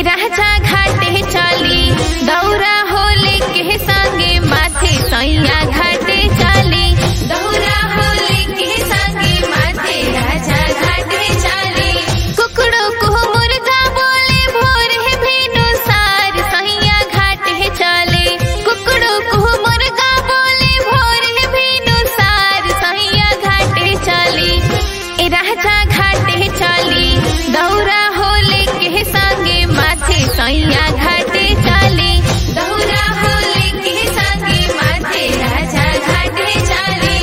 राजा घाटे चली दौरा होले के संगे माथे सैया घाटे चली दौरा होले के संगे माथे राजा घाटे चली कुकड़ो को मुर्गा बोले भोर है भेनु सार सैया घाटे चले कुकड़ो को मुर्गा बोले भोर है भेनु सार सैया घाटे चली ए राजा घाटे चली दौरा होले के संगे माथे सैया घाटे चली दौरा होले के संगे माथे राजा घाटे चली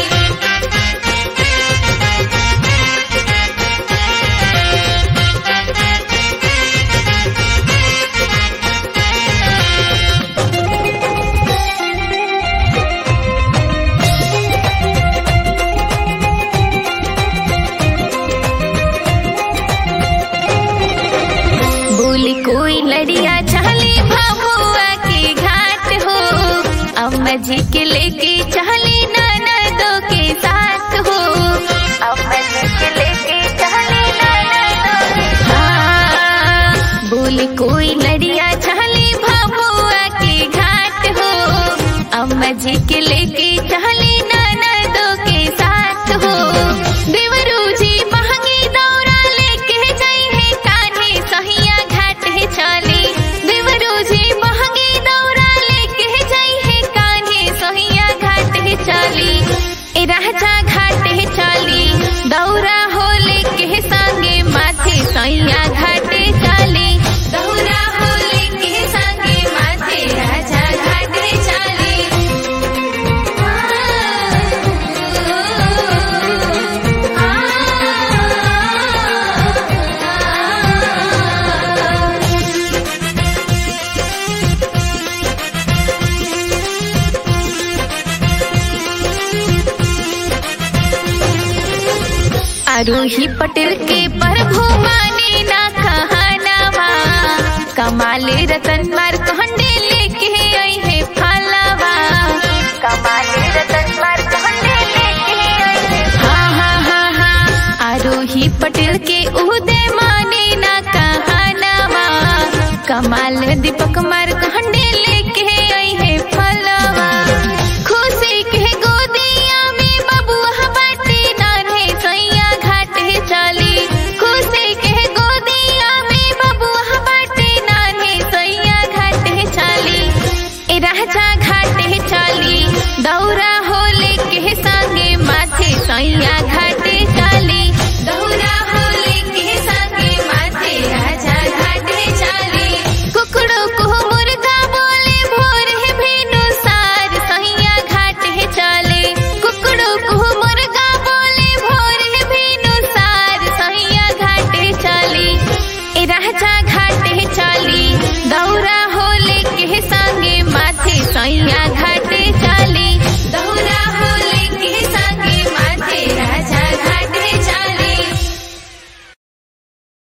बोली कोई लड़िया चली भभुआ के घाट हो अम्मा जी के लेके चली ननदों के साथ हो अम्मा जी के लेके चली ननदों के हाँ बोली कोई लड़िया चली भभुआ के घाट हो अम्मा जी के लेके चली ननदों के साथ हो देवरू जी महंगी दौरा लेके गई है कान्हे सहिया घाट है चली देवरू जी महंगी दौरा लेके गई है कान्हे सहिया घाट है चली ए राजा घाट है चली दौरा होले के संगे माथे सैया घाटे चली दौरा होले के संगे माथे राजा घाटे चली आरोही पटेल के प्रभु माने ना कहनावा कमाले रतन मार कहंडे लेके आई है फलावा कमाले रतन मार कहंडे लेके आई है हाँ हाँ हाँ हाँ आरोही पटेल के उदय माने ना कहनावा कमाल दीपक मार कहंडे लेके आई है फलावा खुशी के गोदिया में बबुआ बाटे नान्हे सैया घाटे चली खुशी के गोदिया में बबुआ बाटे नान्हे सैया घाटे चली ए राजा घाटे चली दौरा होले के संगे माथे सैया घाटे चली दौरा होले के संगे माथे राजा घाटे चली कुकड़ो को मुर्गा बोले भोर है भेनु सार सैया घाटे चले कुकड़ो को मुर्गा बोले भोर है भेनु सार सैया घाटे चली ए राजा घाटे चली दौरा होले